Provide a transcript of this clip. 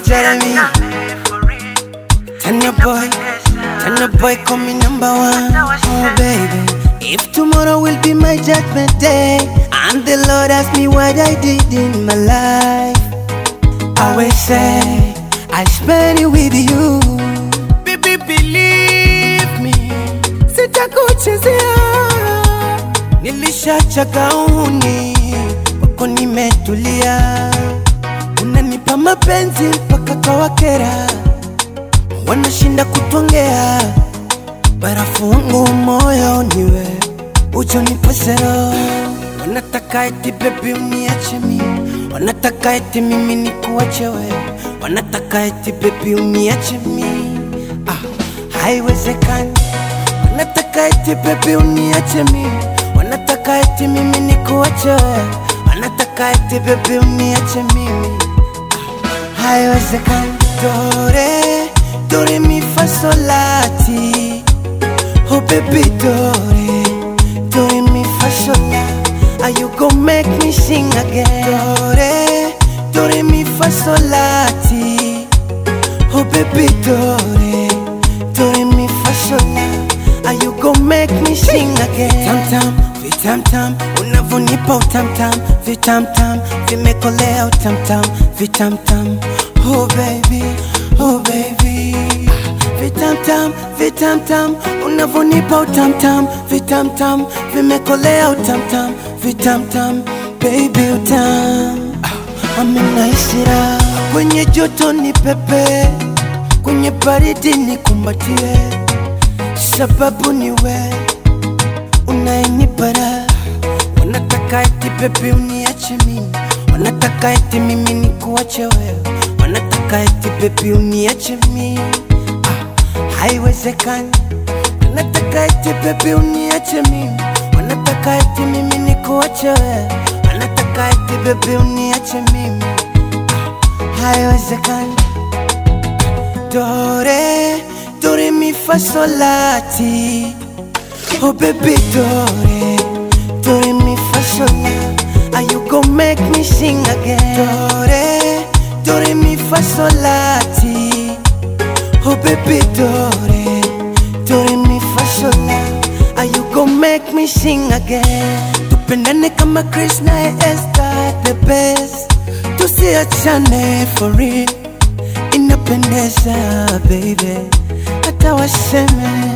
Jeremy, Tanya boy, Tanya boy, call me number one. Oh baby, if tomorrow will be my judgment day, and the Lord ask me what I did in my life, I will say I spend it with you. Baby, believe me, sitakuchezea. Nilishachaga uni, wako nimetulia, unanipa mapenzi mpaka kwa wakera, wanashinda kutwongea, barafu wangu moyo niwe ujo nipesero, wanataka eti bebi uniache mimi, wanataka eti mimi nikuache wewe, wanataka eti bebi uniache mimi, ah, haiwezekani wanataka eti bebi uniache mimi, wanataka eti mimi nikuache wewe, wanataka eti bebi uniache mimi, ah, haiwezekani. Dore, dore mi fa solati, oh baby dore, dore mi fa sola, are you gon' make me sing again? Dore, dore mi fa solati, oh baby dore, dore mi fa sola, are you gon' make me sing again? Tam tam, vitam tam, unavonipa utam tam, vitam tam, vimekolea utam tam, vitam tam, oh baby, oh baby. Vitam tam, vitam tam, unavonipa utam tam, vitam tam, vimekolea utam tam, vitam tam, baby utam. Ah, Amenaisira kwenye joto ni pepe, kwenye baridi ni kumbatie, sababu ni we unayenipara. Wanataka eti pepe uniache mimi, wanataka eti mimi nikuache wewe, wanataka eti pepe uniache mimi ah, haiwezekani. Wanataka eti pepe uniache mimi, wanataka eti mimi nikuache wewe, wanataka eti pepe uniache mimi ah, haiwezekani. Dore, dore mi fa solati Oh baby dore, dore mi fa sola Are you gon' make me sing again? Dore, dore mi fa solati Oh baby dore, dore mi fa sola Are you gon' make me sing again? Tupendane kama Chris na Esther the best Tusiachane for real Inapendeza baby Hata waseme